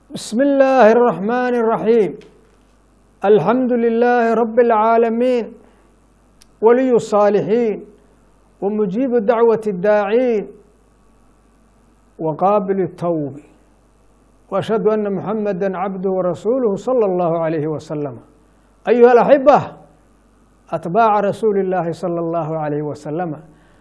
بسم الله الرحمن الرحيم الحمد لله رب العالمين ولي الصالحين ومجيب دعوة الداعين وقابل التوب وأشهد أن محمدا عبده ورسوله صلى الله عليه وسلم أيها الأحبة أتباع رسول الله صلى الله عليه وسلم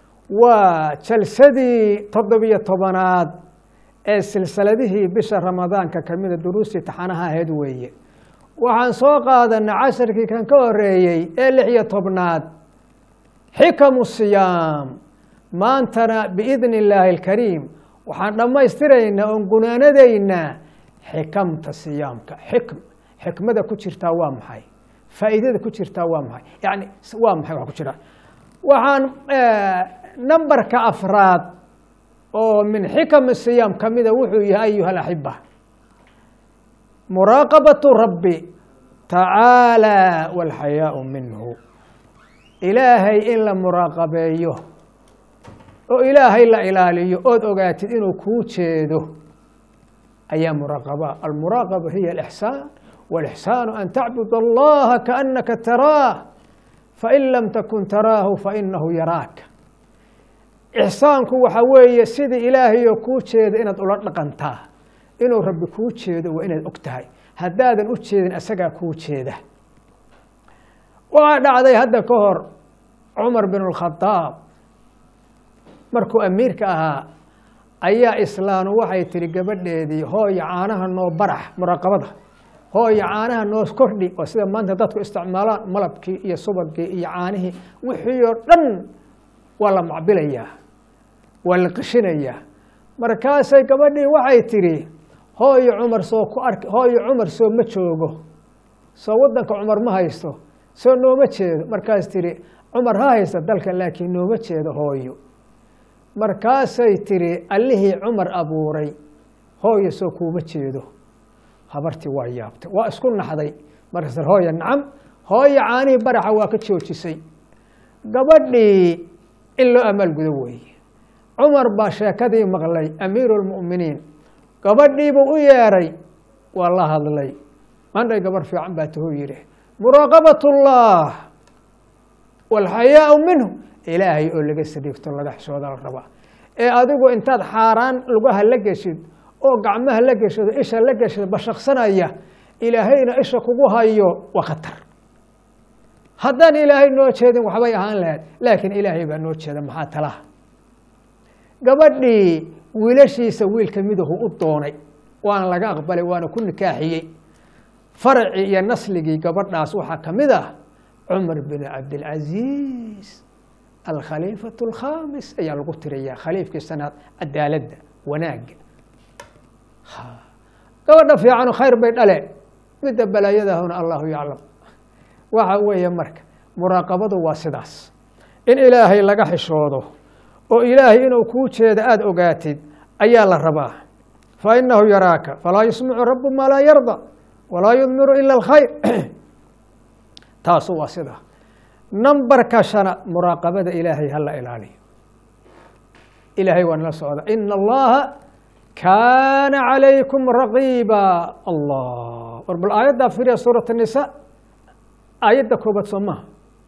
وجلسدي تضبية طبنات ee silsiladihii bisha ramadaanka ka mida duruustii taxanaha ahayd weeye waxaan soo qaadanay casharkii kan ka horeeyey ee lix iyo tobnaad xikamu siyaam maantana biidni illaahi alkariim waxaan dhammaystiraynaa oon gunaanadaynaa xikamta siyaamka xikm xikmada ku jirtaa waa maxay faa'iidada ku jirtaa waa maxay yani waa maxay wax ku jira waxaan nambarka afraad oo min xikam siyaam ka mida wuxuu yahay ayuha alaxiba muraaqabatu rabbi tacaalى walxayaau minhu ilaahay in la muraaqabeeyo oo ilaahay la ilaaliyo ood ogaatid inuu kuu jeedo ayaa muraaqaba almuraaqaba hiya alixsaan walixsaanu an tacbud allaha kaanaka taraah fain lam takun taraahu fainahu yaraaka ixsaanku waxa weeye sidii ilaahayoo kuu jeeda inaad ula dhaqantaa inuu rabbi kuu jeedo waa inaad og tahay haddaadan u jeedin asagaa kuu jeeda waxaa dhacday hadda ka hor cumar bin اlkhadaab markuu amiirka ahaa ayaa islaanu waxay tihi gabadheedii hooya caanaha noo barax muraaqabada hooya caanaha noo kordhi oo sida maanta dadku isticmaalaan malabkii iyo subagii iyo caanihii wixii oo dhan waa la macbilayaa waa la qishinayaa markaasay gabadhii waxay tidhi hooyo cumar soo ku ark hooyo cumar soo ma joogo soo waddanka cumar ma haysto soo nooma jeedo markaas tidhi cumar ha haysta dalka laakiin nooma jeedo hooyo markaasay tidhi allihii cumar abuuray hooyo soo kuuma jeedo habartii waa yaabtay waa isku naxday markaas hooya nacam hooyo caanihii baraxa waa ka joojisay gabadhii in loo amaalgudo weeye cumar baa sheekadii maqlay amiiru lmu'miniin gabadhiibuu u yeeray waa la hadlay mandhay gabarh fiican baa tahuu yidhi muraaqabat ullah walxayaau minhu ilaahay oo laga sariigto laga xishooda la rabaa ee adigu intaad xaaraan lugaha la geshid oo gacmaha la geshado isha la geshado bashaqsanaya ilaahayna isha kugu hayo waa khatar haddaan ilaahay noo jeedin waxbay ahaan lahayd laakiin ilaahay baa noo jeeda maxaa talaha gabadhii wiilashiisa wiil ka midahu u doonay waana laga aqbalay waana ku nikaaxiyey faracii iyo nasligii gabadhaas waxaa ka mid ah cumar bin cabdilcaziiz alkhaliifatu alkhamis ayaa lagu tiriyaa khaliifkii sanaad cadaaladda wanaagga gabadha fiicanu khayr bay dhale midda balaayadahuna allahu yaclam waxa weeye marka muraaqabadu waa sidaas in ilaahay laga xishoodo oo ilaahay inuu kuu jeedo aada ogaatid ayaa la rabaa fa inahu yaraaka falaa yusmicu rabu maa laa yarda walaa yudmiru ila alkhayr taasu waa sidaa nambarka shana muraaqabada ilaahay hala ilaaliyo ilaahay waa nala socda ina allaha kaana calaykum raqiiba allah war bal aayaddaa firiya suurat nisa aayadda koobaad soo maha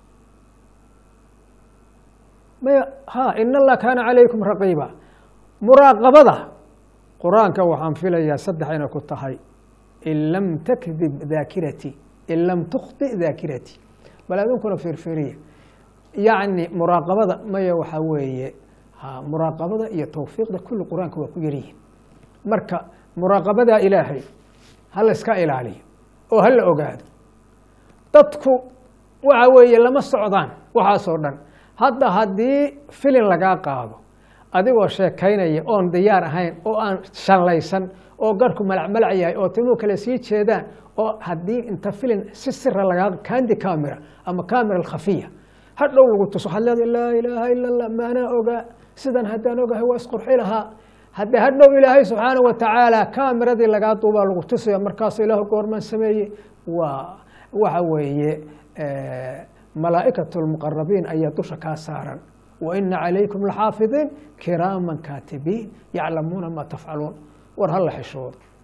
maya ha in allah kaana calaykum raqiiba muraaqabada qur-aanka waxaan filayaa saddex inay ku tahay in lam takdib daakirati in lam tukhti daakirati bal adunkuna firfiriya yacni muraaqabada maya waxaa weeye ha muraaqabada iyo towfiiqda kulli qur-aanka waa ku yaryihin marka muraaqabadaa ilaahay ha la iska ilaaliyo oo ha la ogaado dadku waxa weeye lama socdaan waxaasoo dhan hadda haddii filin lagaa qaado adigoo sheekaynaya oon diyaar ahayn oo aan shallaysan oo garhku malacmalac yahay oo timuu kale sii jeedaan oo haddii inta filin si sira lagaa kandi camera ama camera alkhafiya hadhow lagu tuso waxaad leedahay laa ilaaha ila allah maanaa ogaa sidan haddaan ogahay waa isqurxi lahaa haddii hadhow ilaahay subxaana wa tacaala kaamiradii lagaa duubaa lagu tusaya markaas ilaahu goormaan sameeyey waa waxa weeye malaa'ikaة الmuqarabiin ayaa dusha kaa saaran waina calaykum laxaafidiin kiraaman kaatibiin yaclamuuna maa tafcaluun war hala xishoodo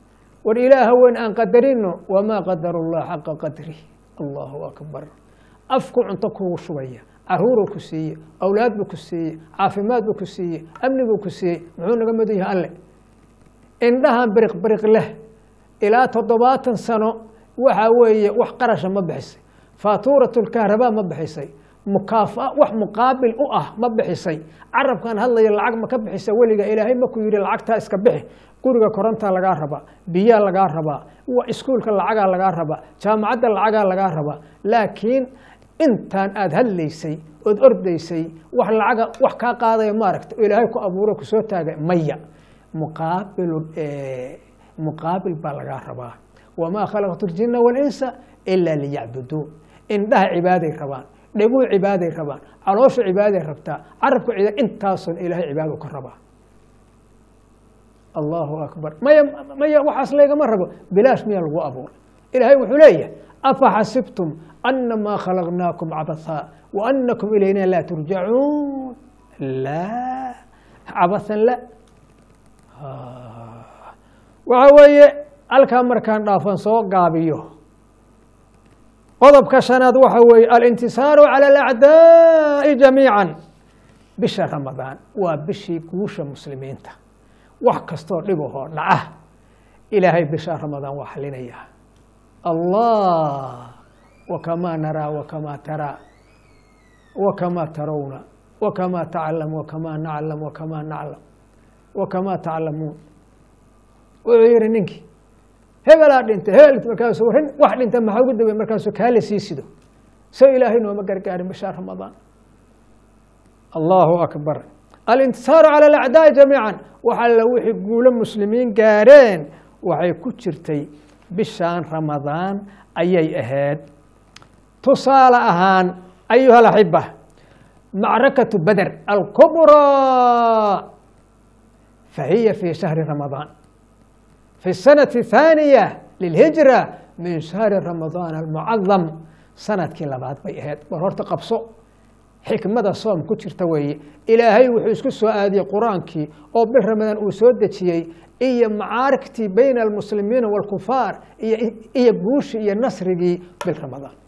war ilaaha weyn aan qadarino wamaa qadaru llah xaqa qadrih allahu akbar afku cunto kugu shubaya caruuruu ku siiye awlaad buu ku siiye caafimaad buu ku siiye amni buu ku siiyey muxuu naga mudan yahay alle indhahan biriq biriq leh ilaa toddobaatan sano waxa weeye wax qarasha ma bixisay faatuuratulkahrabaa ma bixisay mukaafa wax muqaabil u ah ma bixisay carabkan hadlaya lacag ma ka bixisa weliga ilaahay maku yidhi lacagtaa iska bixi guriga korontaa lagaa rabaa biyaa lagaa rabaa iskuulka lacagaa lagaa rabaa jaamacadda lacagaa lagaa rabaa laakiin intaan aada hadlaysay ood ordaysay wax lacaga wax kaa qaadaya maaragta oo ilaahay ku abuuro kusoo taagay maya muqaabilu muqaabil baa lagaa rabaa wamaa khalaqtu ljina walinsa ilaa liyacbuduun indhaha cibaaday rabaan dheguu cibaaday rabaan caloosha cibaaday rabtaa carabku cida intaasun ilaahay cibaado ka rabaa allahu akbar maya maya waxaas laygama rabo bilaash miyaa lagu abuuray ilaahay wuxuu leeyahay afa xasibtum anamaa khalaqnaakum cabathaa wa anakum ilayna laa turjacuun laa cabathan la waxa weeye halkaa markaan dhaafan soo gaabiyo qodobka shanaad waxa weeye alintisaaru cala alacdaa'i jamiica bisha ramadaan waa bishii guusha muslimiinta wax kastoo dhibahoo dhaca ilaahay bisha ramadaan waa xalinaya allah wakamaa naraa wakamaa taraa wakamaa tarawna wakamaa taclam wakamaa naclam wakamaa naclam wakamaa taclamuun wuxuu yihi ninkii hebelaa dhintay hebel markaasu rin wax dhinta maxaa ugu dawey markaasu kaala sii sido so ilaahay nooma gargaarin bisha ramadaan allahu akbar alintisaaru cala alacdaa'i jamiica wax alla wixii guulo muslimiin gaareen waxay ku jirtay bishaan ramadaan ayay ahayd tusaale ahaan ayuha alaxiba macrakatu beder alkubraa fahiya fi shahri ramadaan في السنة الثانية للهجرة من شهر رمضان المعظم sanadkii labaad bay ahayd war horta qabso xikmada soom ku jirta weeye ilaahay wuxuu isku soo aadiyey qur-aankii oo bil ramadaan uu soo dejiyey iyo macaarigtii bayna almuslimiina wاlkufaar iyo guushii iyo nasrigii bil ramadaan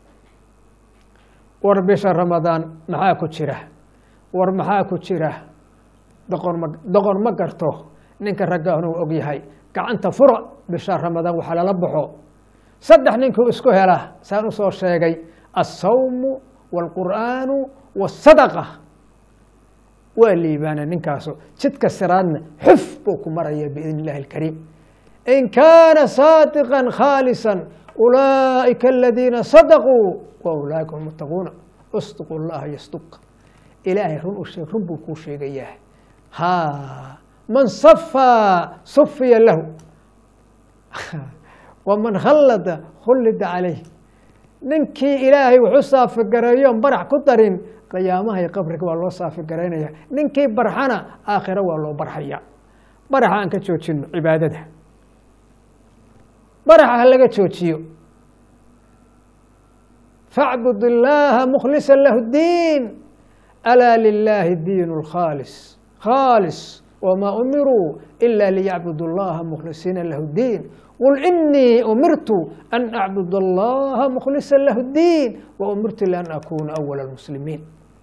war bisha ramadaan maxaa ku jira war maxaa ku jira doqon ma doqon ma garto ninka raggaahna uu og yahay gacanta fura bisha ramadaan waxaa lala baxo saddex ninkuu isku hela saan usoo sheegay alsawmu wاlqur'aanu wاsadaqa waa liibaana ninkaasu jidka siraadna xuf buu ku maraya biidn illahi اlkariim in kaana saadiqa khaalisa ulaa'ika aladiina sadaquu wa ulaa'ika hum muttaquuna usduqu llaha yasduq ilaahay run u sheeg run buu kuu sheegayaa ha man safaa sufiya lahu waman khallada khullida calayh ninkii ilaahay wuxu saafigareeyoon barax ku darin qiyaamaha iyo qabriga waa loo saafigaraynaya ninkii barxana aakhiro waa loo barxaya baraxa aan ka joojino cibaadada baraxa ha laga joojiyo facbud illaaha mukhlisa lahu diin alaa lilaahi diin اlkhaalis khaalis wmaa umiruu ila liyacbudu اllaha mukhlisiina lahu diin qul inii umirtu an acbud allaha mukhlisa lahu diin wa umirtu lian akuna awala اlmuslimiin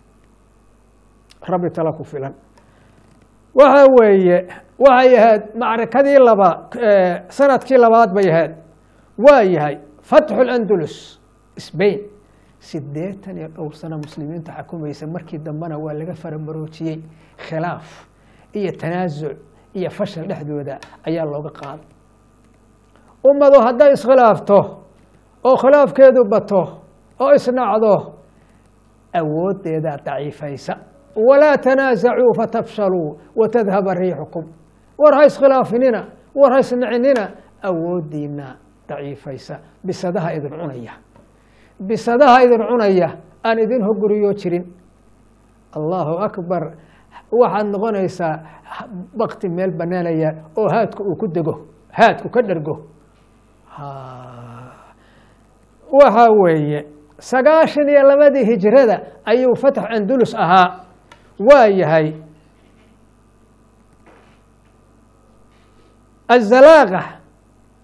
rabbi tala ku filan waxa weeye waxay ahayd macrakadii laba sanadkii labaad bay ahayd waa yahay fatxu اlandulus sbain sideetan iyo dhowr sano muslimiinta xukumaysa markii dambena waa laga faramaroojiyey khilaaf iyo tanaasuc iyo fashal dhexdooda ayaa looga qaaday ummadu hadday iskhilaafto oo khilaafkeedu bato oo isnacdo awooddeedaa daciifaysa walaa tanaasacuu fatafshaluu watadhaba riixukum war ha iskhilaafinina war ha isnacinina awooddiina daciifaysa bisadaha idin cunaya bisadaha idin cunaya aan idin hoguriyo jirin allahu akbar waxaad noqonaysaa bakti meel banaanaya oo haadku uu ku dego haadku ka dhergo waxa weeye sagaashan iyo labadii hijrada ayuu fatx andulus ahaa waa yahay azalaaqa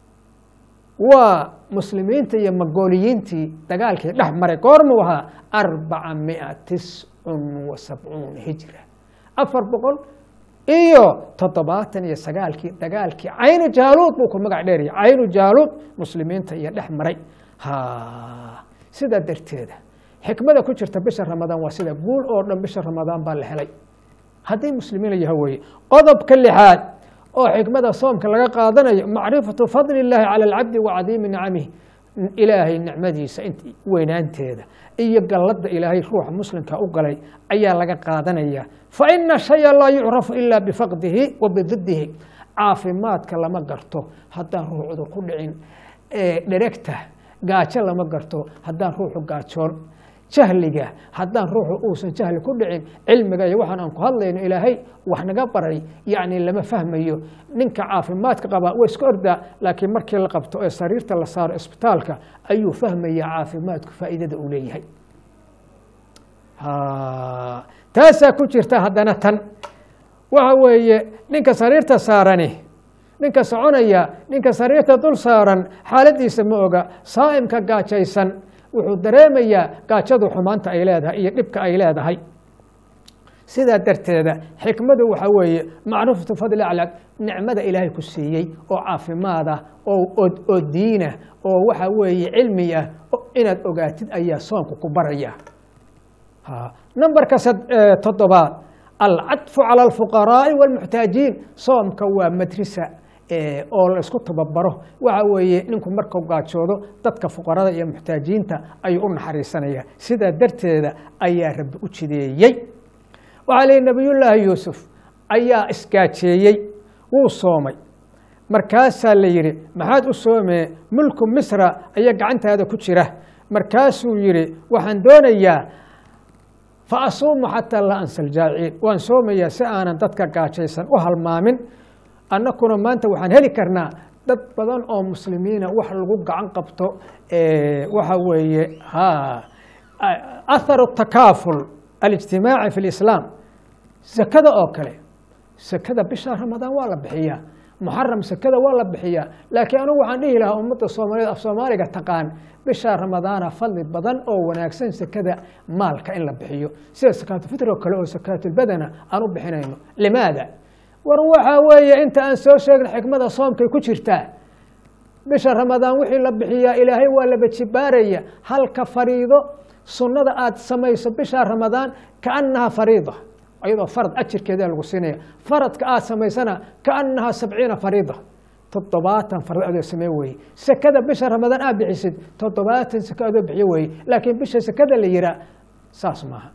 waa muslimiinta iyo magooliyiintii dagaalkii dhex maray goormuu ahaa arbaca mia tiscun wa sabcuuna hijra afar boqol iyo toddobaatan iyo sagaalkii dagaalkii caynu jaaluud buu ku magac dheeraya caynu jaaluud muslimiinta iyo dhex maray ha sidaa darteeda xikmada ku jirta bisha ramadaan waa sida guul oo dhan bisha ramadaan baa la helay haddii muslimiin la yaha weeye qodobka lixaad oo xikmada soomka laga qaadanayo macrifatu fadli illaahi cala alcabdi wa cadiimi nicamih ilaahay nicmadiisa weynaanteeda iyo galladda ilaahay ruuxa muslimka u galay ayaa laga qaadanaya fa ina shaya laa yucrafu ila bifaqdihi wa bididihi caafimaadka lama garto haddaan ruux cudur ku dhicin dheregta gaajo lama garto haddaan ruuxu gaajoon jahliga haddaan ruuxu uusan jahli ku dhicin cilmiga iyo waxaan aan ku hadlayno ilaahay wax naga baray yacni lama fahmayo ninka caafimaadka qabaa waa iska ordaa laakiin markii la qabto ee sariirta la saaro isbitaalka ayuu fahmayaa caafimaadku faa'iidada uu leeyahay taasaa ku jirta haddana tan waxa weeye ninka sariirta saarani ninka soconaya ninka sariirta dul saaran xaaladiisa ma oga saa'imka gaajaysan wuxuu dareemayaa gaajadu xumaanta ay leedahay iyo dhibka ay leedahay sidaa darteeda xikmadu waxaa weeye macrifatu fadli aclab nicmada ilaahay ku siiyey oo caafimaad ah oo diinah oo waxa weeye cilmi ah inaad ogaatid ayaa soonku ku baraya numberka toddobaad alcadfu cala alfuqaraa'i wاlmuxtaajiin soomka waa madrisa oo la isku tababaro waxa weeye ninku markuu gaajoodo dadka fuqarada iyo muxtaajiinta ayuu u naxariisanaya sidaa darteeda ayaa rabbi u jideeyey waxaa leeyihi nabiyullaahi yuusuf ayaa isgaajeeyey wuu soomay markaasaa la yidhi maxaad u soomee mulku misra ayaa gacantaada ku jira markaasuu yidhi waxaan doonayaa fa asuumu xataa laa ansa aljaa'iciin waan soomayaa si aanan dadka gaajaysan u halmaamin annakuna maanta waxaan heli karnaa dad badan oo muslimiina wax lagu gacan qabto waxa weeye ha atharu takaaful alijtimaaci fi lislaam sakada oo kale sakada bisha ramadaan waa la bixiyaa muxaram sakada waa la bixiyaa laakiin anugu waxaan dhihi lahaa ummadda soomaaliyeed af soomaaliga taqaan bisha ramadaana fadli badan oo wanaagsan sakada maalka in la bixiyo sida sakaatulfitr oo kale oo sakaatulbadana aan u bixinayno limaada war waxaa weeye inta aan soo sheegin xikmada soomkay ku jirtaa bisha ramadaan wixii la bixiyaa ilaahay waa la bajibaaraya halka fariido sunnada aad samayso bisha ramadaan kaannaha fariida ayadoo farad ajirkeeda lagu siinaya faradka aad samaysana kaannaha sabciina fariida toddobaatan farad adoo samee weye sekada bisha ramadaan aad bixisid toddobaatan seke adoo bixiyo weye laakiin bisha sekada la yihaa saas maaha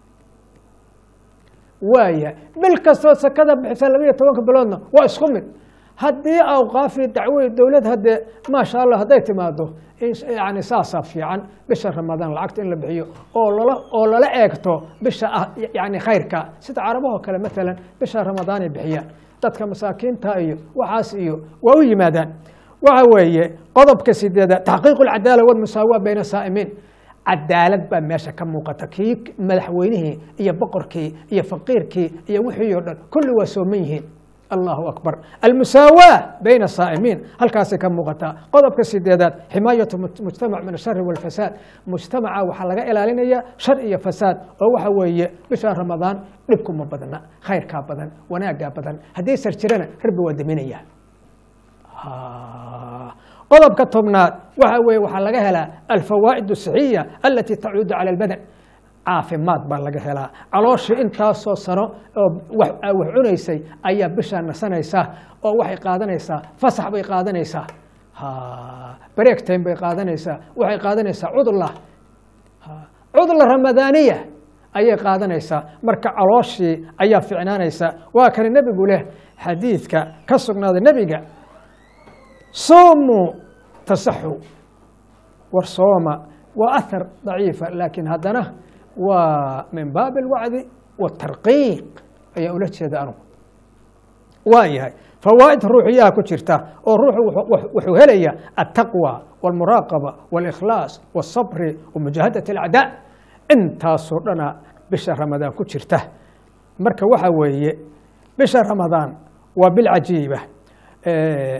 waaya bil kastoo sekada bixisa labaiyo tobanka biloodna waa isku mid haddii awqaafi dacwey dowlad haddee maasha allah hadday timaado yani saasaa fiican bisha ramadaan lacagta in la bixiyo oo lala oo lala eegto bisha yani khayrka sida carabahoo kale maalan bisha ramadaanay bixiyaan dadka masaakiinta iyo waxaas iyo waa u yimaadaan waxa weeye qodobka sideedaad taxqiiqu alcadaala walmusaawa bayna saa'imiin cadaalad baa meesha ka muuqata kii madaxweynihii iyo boqorkii iyo faqiirkii iyo wixii o dhan kulli waa sooman yihiin allahu akbar almusaawaa bayna saa'imiin halkaasay ka muuqataa qodobka sideedaad ximaayatu mujtamac min ashari walfasaad mujtamaca waxaa laga ilaalinaya shar iyo fasaad oo waxa weeye bisha ramadaan dhibkuma badna khayrkaa badan wanaaggaa badan haddii sar jirana rabbi waa deminaya qodobka tobnaad waxa weye waxaa laga helaa alfawaa'id asixiya alati tacuudu cala albadan caafimaad baa laga helaa calooshii intaasoo sano oo wax cunaysay ayaa bishaa nasanaysaa oo waxay qaadanaysaa fasax bay qaadanaysaa break time bay qaadanaysaa waxay qaadanaysaa cudla cudla ramadaaniya ayay qaadanaysaa marka calooshii ayaa ficnaanaysaa waa kane nebigu leh xadiidka ka sugnaaday nebiga suumuu tasaxu war sooma waa ahar daciifa laakiin haddana waa min baabi alwacdi watarqiiq ayaa ula jeeda anugu waa yahay fawaa'id ruuxiyaha ku jirta oo ruuxu wuxuu helaya altaqwa walmuraaqaba walikhlaas walsabri wamujaahadati alacdaa intaasoo dhana bisha ramadaan ku jirta marka waxa weeye bisha ramadaan waa bil cajiiba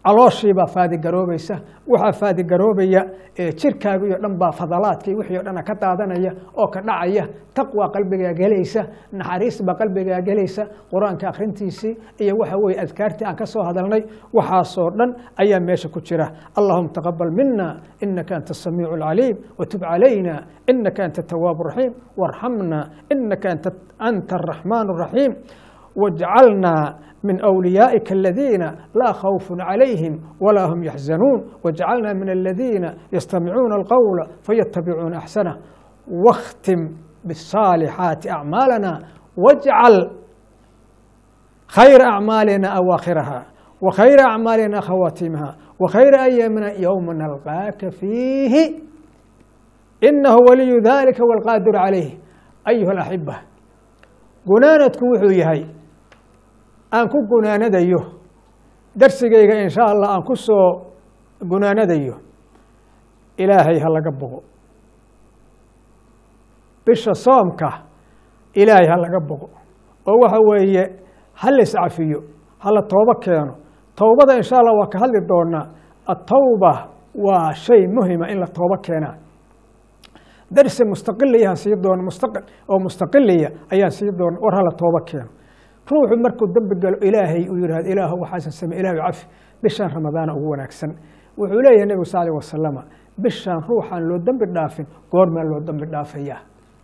calooshiibaa faadigaroobaysa waxaa faadigaroobaya jirkaaga iyo dhan baa fadalaadkii wixii o dhana ka daadanaya oo ka dhacaya taqwa qalbigaa gelaysa naxariis baa qalbigaa gelaysa qur-aanka akhrintiisii iyo waxa weye adkaartii aan ka soo hadalnay waxaasoo dhan ayaa meesha ku jira allahuma taqabal mina inaka anta asamiicu alcaliim watub calayna inaka anta atawaabu raxiim warxamna inaka anta araxmaan araxiim wajcalna من أوليائك الذين لا خوف عليهم ولا هم يحزنون واجعلنا من الذين يستمعون القول فيتبعون أحسنه واختم بالصالحات أعمالنا واجعل خير أعمالنا أواخرها وخير أعمالنا خواتيمها وخير أيامنا يوم نلقاك فيه إنه ولي ذلك والقادر عليه أيها الأحبة قنانتكم وحويهي aan ku gunaanadayo darsigayga in sha allah aan ku soo gunaanadayo ilaahay ha laga bogo bisha soomka ilaahay ha laga bogo oo waxa weeye ha la iscafiyo ha la toobo keeno towbada in sha allah waa ka hadli doonaa atawba waa shay muhima in la toobo keenaa darsi mustaqiliya aan sii doono mustaqil oo mustaqiliya ayaan sii doona war hala toobo keeno ruuxu markuu dembi galo ilaahay uu yihahdo ilaah waxaasan samey ilah cafi bishaan ramadaana ugu wanaagsan wuxuu leeyahay nebigu sal alih wasalama bishaan ruuxaan loo dembi dhaafin goormaa loo dembi dhaafaya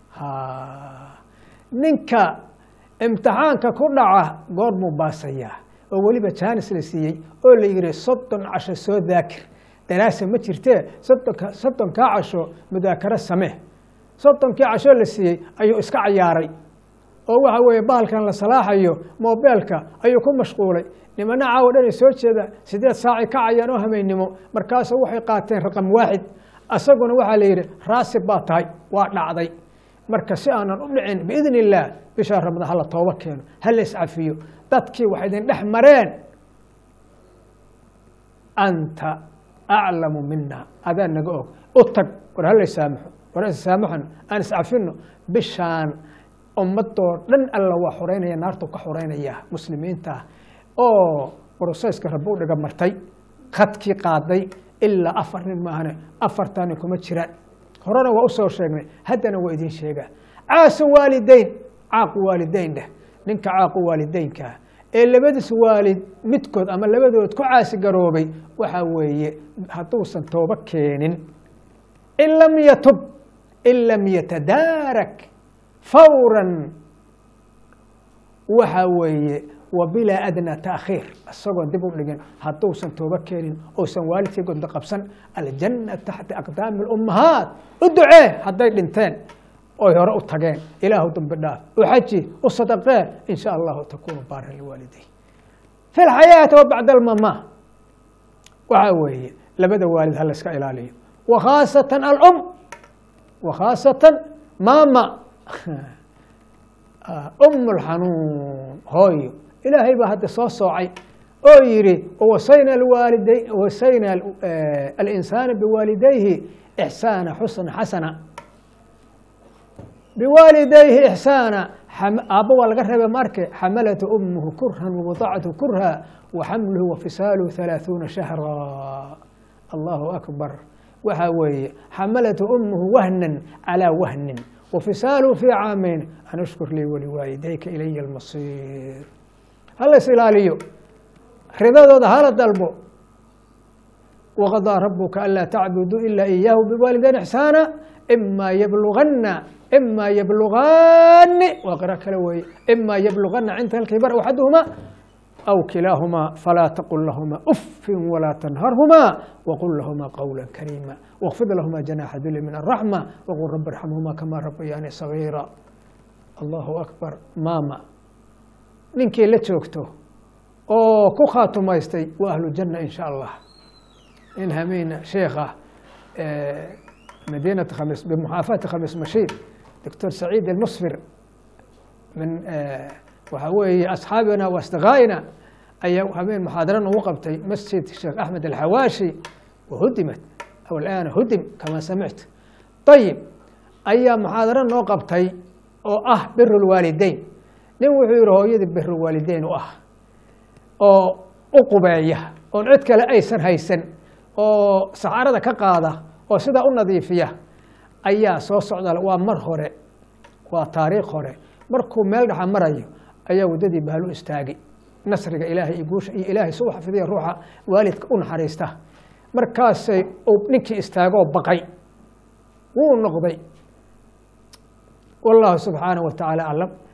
ninka imtixaanka ku dhaca goormuu baasayaa oo weliba jaanis la siiyey oo la yihi soddon casho soo daakir daraasa ma jirtee soddonka soddonkaa casho mudaakaro samee soddonkii casho la siiyey ayuu iska cayaaray oo waxa weeye bahalkan la salaaxayo mobeelka ayuu ku mashquulay nimana caawo dhanay soo jeeda sideed saaci kacayaan oo hameynimo markaasu waxay qaateen raqam waaxid asaguna waxaa la yidhi raasib baa tahay waa dhacday marka si aanan u dhicin biidn illaah bishaa ramadaan hala toobo keeno hala iscafiyo dadkii waxay idin dhex mareen anta aclamu mina adaa naga og u tag war hala isaamaxo war isaamaxan aan iscafino bishaan ummadoo dhan alla waa xoreynaya naartu ka xoreynaya muslimiinta oo brosesska rabi u dhiga martay khadkii qaaday ilaa afar nin maahane afartani kuma jiraan horena waa usoo sheegnay haddana waa idin sheegaa caasu waalideyn caaqu waalideyn dheh ninka caaqu waalideynkaa ee labadiis waalid midkood ama labadood ku caasi garoobay waxaa weeye hadduusan toobo keenin in lam yatub in lam yatadaarak fawran waxa weeye wa bilaa adnaa taakhiir isagoon dib u dhigin hadduusan toobo keenin ousan waalidkii gondo qabsan aljanna taxta aqdaami اlummahaat u ducee hadday dhinteen oy hore u tageen ilaahu dambi dhaaf u xaji u sadaqee in sha allahu takunu baaran liwaaliday fi lxayaati wa bacda almama waxaa weeye labada waalid ha la iska ilaaliyo wa khaasatan alum wa khaasatan mama um lxanuun hooyo ilaahay baa hadda soo soocay oo yihi wasayna waalida wasayna alinsaana biwaalidayhi ixsaana xusna xasana biwaalidayhi ixsaana aabba waa laga reeba marke xamalatu umuhu kurhan wawadacatu kurha waxamluhu wafisaaluhu halaaثuuna shahra allahu akbar waxaa weeye xamalatu umuhu wahnan calىa wahnin wfisaaluhu fii caamayn an ashkur lii waliwaalidayka ilaya almasiir hala is ilaaliyo ridadooda hala dalbo waqadaa rabuka anlaa tacbuduu ila iyaahu biwaalidayn ixsaana ima yablugana ima yablugani waa qira kale weeye ima yablugana cinda alkibar axaduhuma aw kilaahumaa falaa taqul lahuma ufin walaa tanharhuma waqul lahuma qawla kariima wاkfid lahuma janaaxa duli min الraxma wqul rabi irxamhuma kama rabayaani sagiira allahu akbar maama ninkii la joogto oo ku khaatumaystay waa ahlu janna in sha allah in hamiina sheekha madiinati khamis bimuxaafati khamis mashiid doctor saciid almusfir min waxaa weeye asxaabina wa asdiqaa'ina ayaa habeen muxaadara ugu qabtay masjid sheekh axmed alxawaashi wahudimat aw alaana hudim kama samictu ayib ayaa muxaadaro noo qabtay oo ah biru lwaalideyn nin wuxuu yihi hooyadii biru waalideyn u ah oo u qubeeya oon cid kale aysan haysan oo saxaarada ka qaada oo sidaa u nadiifiya ayaa soo socda waa mar hore waa taariikh hore markuu meel dhexa marayo ayaa waddadii bahal u istaagi nasriga ilaahay iyo guusha iyo ilaahay suu xafidiya ruuxa waalidka u naxariista markaasay uu ninkii istaagoo baqay wuu noqday wallahu subxaanaه wa tacaala aclam